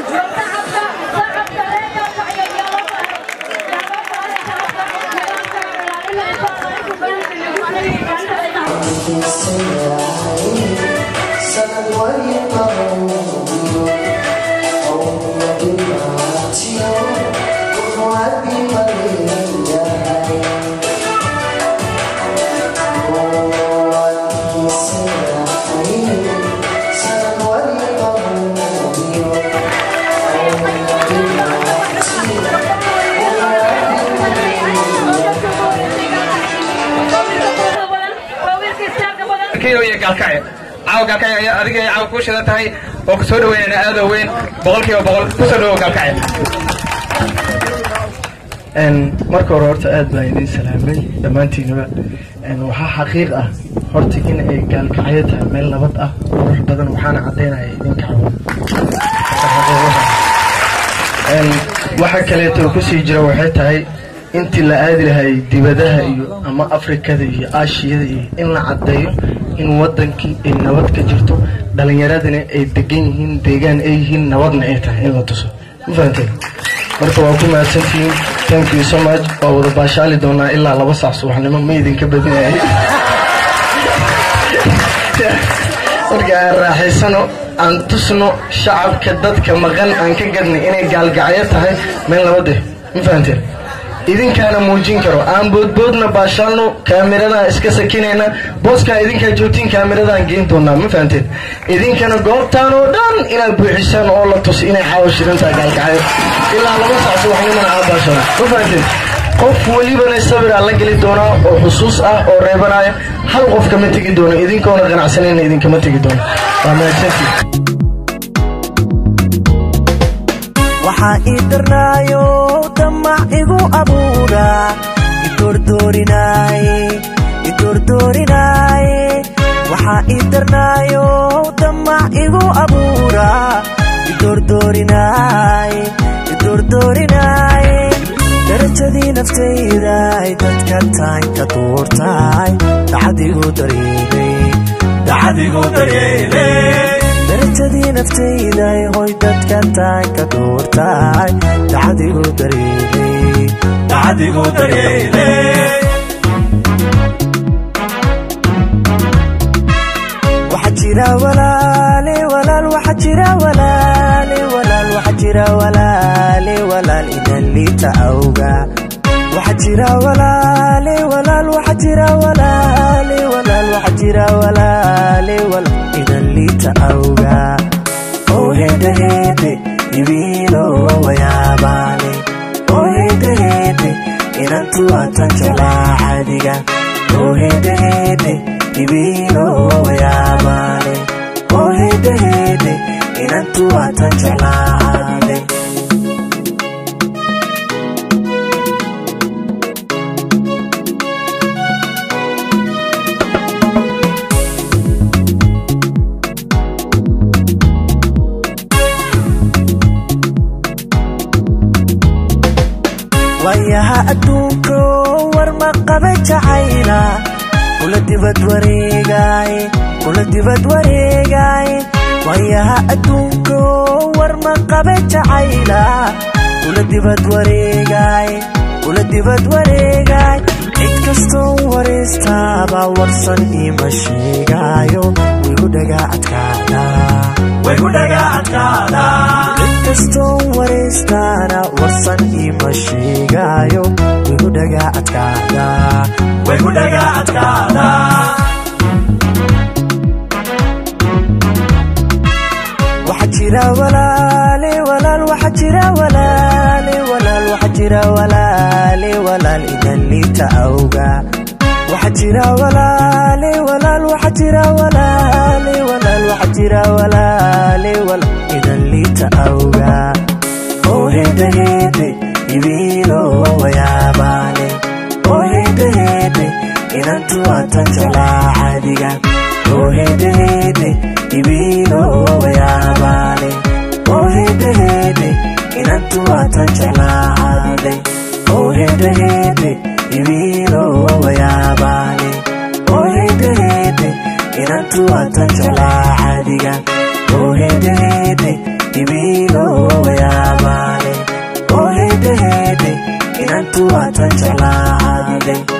adiga caaw kuu shidan tahay oo ku soo dhaweynayna aadoo weyn boqolkiiba boqol ku soo dhawow gaalkacya marka hore horta aad baan idiin salaamay dhammaantiinaba waxaa xaqiiq ah horta in ay gaalkacyo tahay meel nabad ah qurux badan waxaana caddaynaya idinka cawan waxa kaleeto kusii jira waxay tahay intii la aadi lahay dibadaha iyo ama afrikada iyo aashiyada iyo in la caddeeyo in wadankii ay nabad ka jirto dhalinyaradina ay degan yihiin deegaan ay yihiin nabadna ay tahay in la tuso ma fahanteen marka waa ku mahadsantihiin thank you so much waa wada baashaali doonaa ilaa laba saac subaxnimo ma idinka badinayay marka aan raaxaysano aan tusno shacabka dadka maqan aan ka gadnay inay gaalgacyo tahay meel nabad eh ma fahanteen idinkaana muujin karo aan boodboodna baashaalno kaamiradaha iska sakinayna booskaa idinkaa joogtiin kaamiradahan geyn doonaa ma fahanteen idinkana goobtaan oo dhan inaad buuxisaan oo la tus inay caawa shirintaa gaalkacyo ilaa laba sac subaxnimana aa baashaalo ma fahanteen qof welibana sabiraa la geli doonaa oo xusuus ah oo reebanaya hal qof kama tegi doono idinkoona qanacsanayna idinkama tegi doono waa mahadsantii waxaa ii darnaayo damac igu abuura idordoorinaaye idordoorinaaye waxaa ii darnaayo damac igu abuura idordoorinaaye idordoorinaaye darajadii naftayda ay dadka tahay ka duurtahay dacadigu dareemay dacadigu dareemay darajadii naftayday hoy dadka tahay ka duurtahay dacadigu dareemay dacadigu dareemay waxa jira walaale walaal waxa jira walaale walaal waxa jira walaale walaal idan liita awga waxa jira walaale walaal waxa jira walaale walaal waxa jira walaale walaal idan liita awga oo hede hede ibiilo wayaabaale oo hede hede inantu atan jalaa cadiga oo hede hede ibiilo wayaabaale oo hede hede inantu atan jalaa cade waayaha adduunko war ma qaba jacayla kula dibad wareegaay kula dibad wareegaay waayaha adduunko war ma qaba jacayla kula dibad wareegaay kula dibad wareegaay cid kastoo waraystaaba warsan ima sheegaayo wigu dhagaa adkaada wigu dhagaa adkaada cid kastoo waraystaana warsan ima sheegaayo wigu dhagaa adkaada wigu dhagaa adkaada waxa jira walaale walaal waxa jira walaale walaal waxa jira walaale walaal idan liita awga waxa jira walaale walaal waxa jira walaale walaal waxa jira walaale walaal idan liita awga oo hede hede ibiilo wayaabaale oo hede hede inantu atan jalaa cadiga oo hede hede ibiilo wayaabaale oo hede hede inantu atan jalaa cade oo hede hede ibiilo wayaabaale oo hede hede inantu atan jalaa cadiga oo hede hede ibiilo inantu waatan jeclaa caadiday